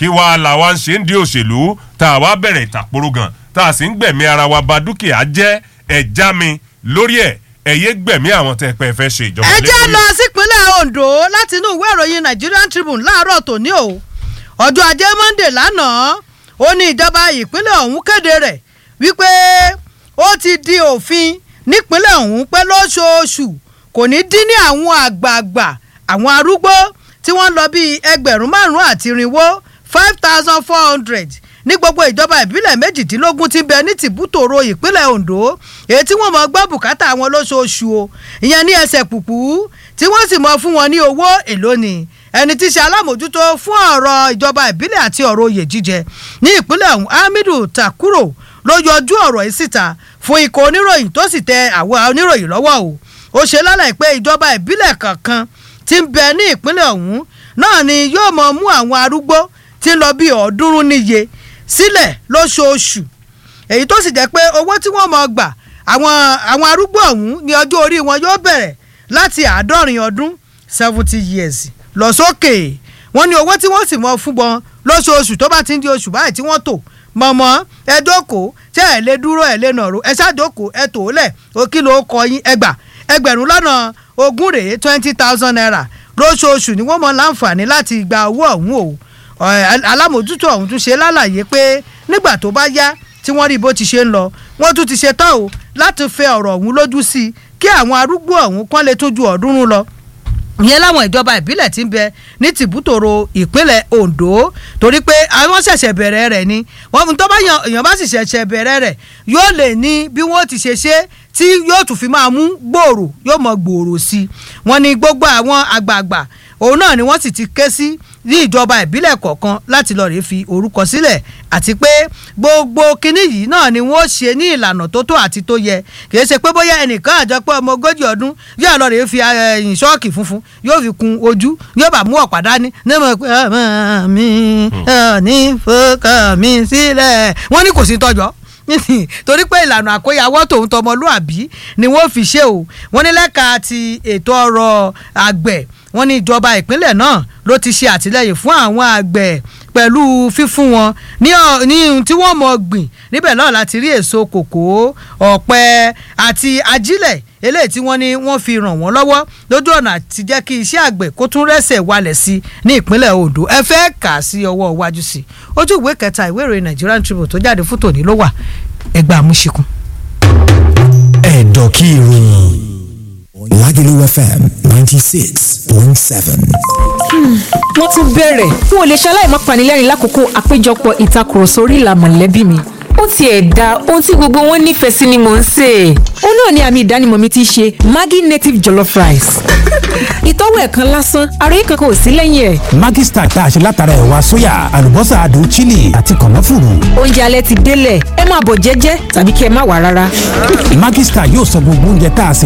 kí wàá làwa ń ṣe ń di òṣèlú tá a wá bẹ̀rẹ̀ ìtàkùrọ̀ gan tá a sì ń gbẹ̀mí ara wa ba dúkìá jẹ́ ẹ̀já mi lórí ẹ̀ ẹ̀yẹ gbẹ̀mí àwọn tẹ́ pẹ́ fẹ́ ṣe ìjọba ẹ lé jẹ́ lórí. lọ sípínlẹ̀ Ondo láti inú ìwé ìròyìn Nigerian Tribune láàárọ̀ tòní o ọjọ́ ajé Monday lánàá ó ní ìjọba ìpínlẹ̀ ọ̀hún kéde rẹ̀ wípé ó ti di òfin nípínlẹ̀ ọ̀hún pé lóṣooṣù kò ní dín ní àwọn àgbààgbà àwọn arúgbó tí wọ́n lọ bíi ẹgbẹ̀rún márùn-ún àti irinwó five thousand four hundred ní gbogbo ìjọba ìbílẹ̀ méjìdínlógún tí ń bẹ ní tìbútòrò ìpínlẹ̀ Ondo èyí tí wọ́n mọ̀ gbọ́ bùkátà wọn lóṣooṣù o ìyẹn ní ẹsẹ̀ pùpù tí wọ́n sì mọ̀ fún wọn ní owó èlò ni ẹni tí í ṣe alámòjútó fún ọ̀rọ̀ ìjọba ìbílẹ̀ àti ọ̀rọ̀ oyè jíjẹ ní ìpínlẹ̀ ọ̀hún Hamidu Takuro ló yọjú ọ̀rọ̀ yìí síta fún ikọ̀ oníròyìn tó sì tẹ àwọn oníròyìn lọ́wọ́ o ó ṣe lálẹ́ pé ìjọba ìbílẹ̀ kankan tí ń bẹ ní ìpínlẹ̀ ọ̀hún náà ni yóò mọ mú àwọn arúgbó tí ń lọ bí ọ̀ọ́dúnrún níye sílẹ̀ lóṣooṣù èyí tó sì jẹ́ pé owó tí wọ́n mọ̀ gbà àwọn àwọn arúgbó ọ̀hún ní ọjọ́ orí wọn yóò bẹ̀rẹ̀ láti àádọ́rin ọdún seventy years lọ sókè wọ́n ní owó tí wọ́n sì mọ̀ fún wọn lóṣooṣù tó bá ti ń di oṣù báyìí tí wọ́n tò mọ̀mọ́ ẹ jókòó ṣé ẹ lè dúró ẹ lè nàró ẹ ṣàjókòó ẹ tò ó lẹ̀ ó kí ló kọ yín ẹgbà ẹgbẹ̀rún lọ́nà ogún rèé twenty thousand naira lóṣooṣù ni wọ́n mọ̀ láǹfààní láti gba owó ọ̀hún o ọ̀, alámòjútó ọ̀hún tún ṣe lálàyé pé nígbà tó bá yá tí wọ́n rí bó ti ṣe ń lọ wọ́n tún ti ṣe tán o láti fẹ ọ̀rọ̀ ọ̀hún lójú sí i kí àwọn arúgbó ọ̀hún kán lè tún ju ọ̀ọ́dúnrún lọ ìyẹn láwọn ìjọba ìbílẹ̀ tí ń bẹ ní tìbútòrò ìpínlẹ̀ Ondo torí pé àwọn ṣẹ̀ṣẹ̀ bẹ̀rẹ̀ rẹ̀ ni wọ́n mú tó bá yan èèyàn bá sì ṣẹ̀ṣẹ̀ bẹ̀rẹ̀ rẹ̀ yóò lè ní bí wọ́n ti ṣe ṣe tí yóò tún fi máa mú gbòòrò yóò mọ gbòòrò sí i wọ́n ní gbogbo àwọn àgbààgbà òun náà ni wọ́n sì ti ké sí ní ìjọba ìbílẹ̀ kọ̀ọ̀kan láti lọ́ọ́ rèé fi orúkọ sílẹ̀ àti pé gbogbo kinní yìí náà ni wọ́n ṣe ní ìlànà tó tó àti tó yẹ kìí ṣe pé bóyá ẹnìkan àjọpọ̀ ọmọ ogójì ọdún yóò lọ́ọ́ rèé fi ẹ̀yìn ṣọ́ọ̀kì funfun yóò fi kun ojú yóò bá mú ọ̀pá dání ní mo pé ọmọ mi ò ní fọkàn mi sílẹ̀ wọ́n ní kò sí tọ́jọ́ torí pé ìlànà àkóyawọ́ tòun tọmọlúàbí ni wọ́n fi ṣe o wọ́n ní lẹ́ka ti ètò ọrọ̀ àgbẹ̀ wọ́n ní ìjọba ìpínlẹ̀ náà ló ti ṣe àtìlẹ́yìn fún àwọn àgbẹ̀ pẹ̀lú fífún wọn ní ọ- ní ohun tí wọ́n mọ̀ gbìn níbẹ̀ náà láti rí èso kòkó ọ̀pẹ àti ajílẹ̀ eléyìí tí wọ́n ní wọ́n fi ràn wọ́n lọ́wọ́ lójú ọ̀nà àti jẹ́ kí iṣẹ́ àgbẹ̀ kó tún rẹ́sẹ̀ walẹ̀ sí ní ìpínlẹ̀ Ondo ẹ fẹ́ kà á sí ọwọ́ iwájú sí i ojú ìwé kẹta ìwé ìròyìn Nigerian Tribune tó jáde fún tòní ló wà ẹgbẹ́ àmúṣikun. ẹ̀dọ̀ kí ìròyìn Lagelu FM ninety six point seven. wọ́n tún bẹ̀rẹ̀ n ò lè ṣaláì má panilẹ́rìn lákòókò àpéjọpọ̀ ìtakùrọ̀sọ orí ìlà mọ̀lẹ́bí mi ó tiẹ̀ da ohun tí gbogbo wọn nífẹ̀ẹ́ sí ni mò ń sè é ó náà ni àmì ìdánimọ̀ mi ti ṣe Maggi native jollof rice ìtọ́wò ẹ̀kan lásán ara yìí kankan ò sí lẹ́yìn ẹ̀ Maggi Star tá a ṣe látara ẹ̀wà sóyà àlùbọ́sà adùn chili àti kànáfùrù. oúnjẹ alẹ́ ti délẹ̀ ẹ máa bọ̀ jẹ́jẹ́ tàbí kí ẹ má wà rárá. Maggi Star yóò sọ gbogbo oúnjẹ tá a sè